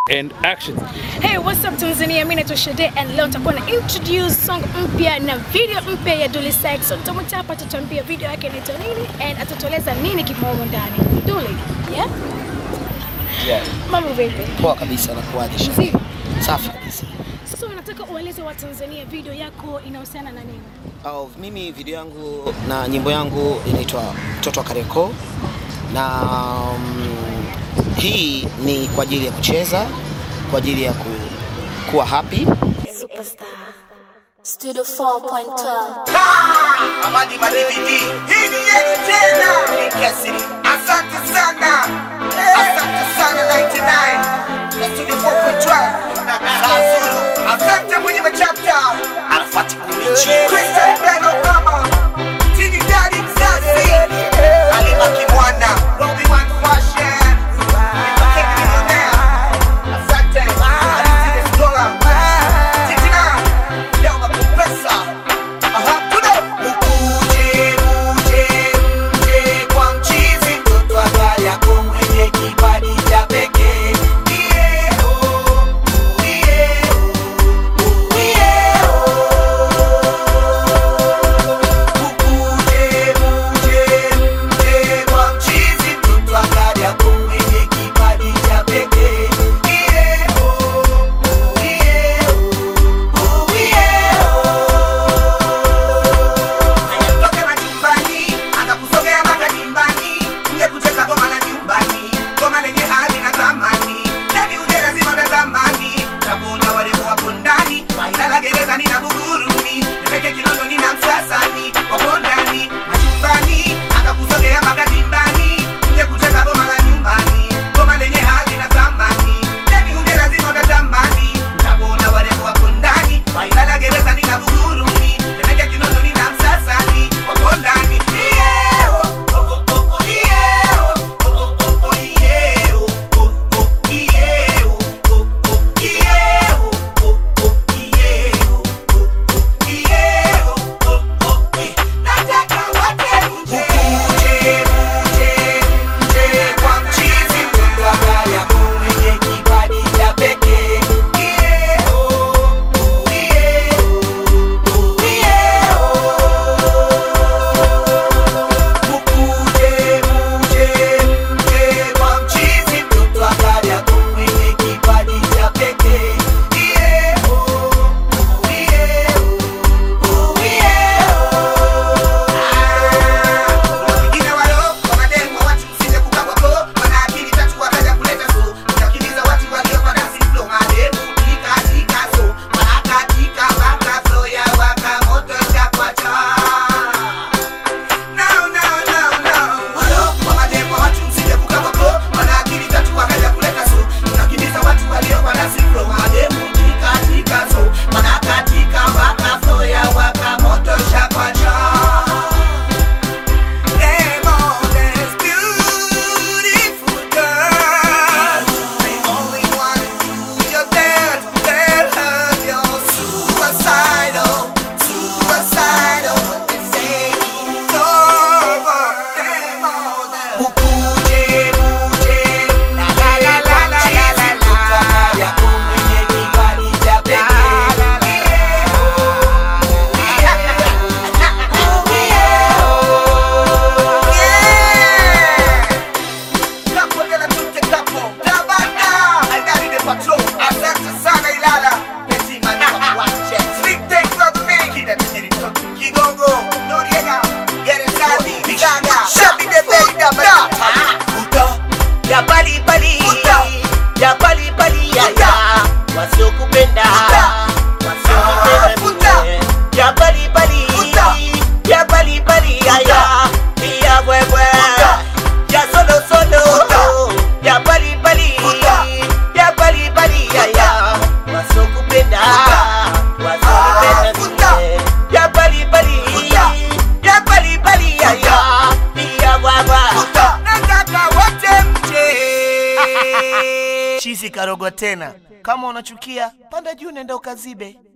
And action. Hey, what's up Tanzania? Mimi naitwa Shade and leo nitakuwa na introduce song mpya na video mpya ya Dully Sykes. Tutamwita hapa atatuambia video yake inaitwa nini and atatueleza nini kimo humo ndani. Dully, yeah? Yeah. Mambo vipi? Poa kabisa na kuadhisha. Mzima. Safi kabisa. Sasa nataka ueleze wa Tanzania video yako inahusiana na nini? Oh, mimi video yangu na nyimbo yangu inaitwa Mtoto wa Kariakoo na um, hii ni kwa ajili ya kucheza, kwa ajili ya ku, kuwa happy. Superstar. Studio 4.12. Amadi Madividi, hii ni yetu tena. Ni Kesi. Asante sana, asante sana 99 na Studio 4.12 Sazulu. Asante mwenye machapta Arafati Kumichi, Christian Ben Obama, Tini Daddy Mzazi, Halima Kimwana, Robi One Fashion, Mkeni Millionaire. Asante, Alizine Stola, Titina, Leo Makumpesa. Aha, tude. Ukuje, uje, uje kwa mchizi, mtoto wa Kariakoo mwenye kipaji cha pekee. Iye, oh, iye, oh, iye, oh. Ukuje, uje, uje kwa mchizi, mtoto wa Kariakoo mwenye kipaji cha pekee. Iye, oh, iye, oh, iye, oh. Anatoka majumbani, anakusogea mpaka nyumbani, uje kucheza goma la nyumbani, goma lenye hadhi na thamani, ndani uje lazima utazamani, utakuona warembo wapo ndani, Wailala gerezani na Buguruni, Temeke Kinondoni na Msasani, wapo ndani majumbani, anakusogea mpaka nyumbani, uje kucheza goma la nyumbani, goma lenye hadhi na thamani, ndani uje lazima utazamani, utakuona warembo wapo ndani, Wailala gerezani na Buguruni, Temeke Kinondoni na Msasani, wapo ndani. Yeah, oh, oh, oh, oh, yeah, oh, oh, oh, oh, yeah, oh, oh, oh, yeah, oh, oh, oh, yeah, oh, oh, oh, yeah, oh, oh, oh, yeah, oh, oh, oh, eh. Nataka wote mje. Mje, mje, mje kwa mchizi, mtoto wa Kariakoo mwenye kipaji cha pekee. Yeah, oh, oh, yeah, oh, oh, yeah, oh. Mkuje, muje, mje kwa mchizi, mtoto wa Kariakoo mwenye kipaji cha pekee. Yeah, oh, oh, yeah, oh, oh, yeah, oh. Kuna wengine walo, kwa mademu wa watu msije kukabwa ko, wana akili tatu wakaja kuleta so. Utakimbiza watu walio kwa dansi flow, mademu tika tika so. Wanakatika waka flow ya waka moto chakwacha. No, no, no, no. Walo, kwa mademu wa watu msije kukabwa ko, wana akili tatu wakaja kuleta so. Utakimbiza watu walio kwa dansi flow, mademu tika tika so. Wanakatika waka flow ya waka moto chakwacha. Them all these beautiful girls, they only wanna do your best. Tell her you're suicidal, suicidal. What they say is over. Them all them. Ukuje, uje, la la la la la la la la. Ya mwenye kipaji cha pekee. Yeah, oh, yeah, yeah. Capo della tutte capo, la banda, ai dati del patrone, assenza sana Ilala, pensi manima guace, slick takes of fake, da tenere tutto, Kigongo, Noriega, Gerezani, Bigaga, Shabby the Bay, da Bata, Uta, ya pali pali Uta. ya pali pali ya ya wasiokupenda Uta. wasiokupenda Uta. mie. ya pali pali Uta. ya pali pali ya ya ya wewe Uta. ya solo solo Uta. ya pali pali Uta. ya pali pali ya ya wasiokupenda wasiokupenda Uta. mie. ya pali pali Uta. ya pali pali ya ya ya wewe Uta, nataka wote mje. chizi karogo tena. Kama unachukia panda juu, nenda ukazibe.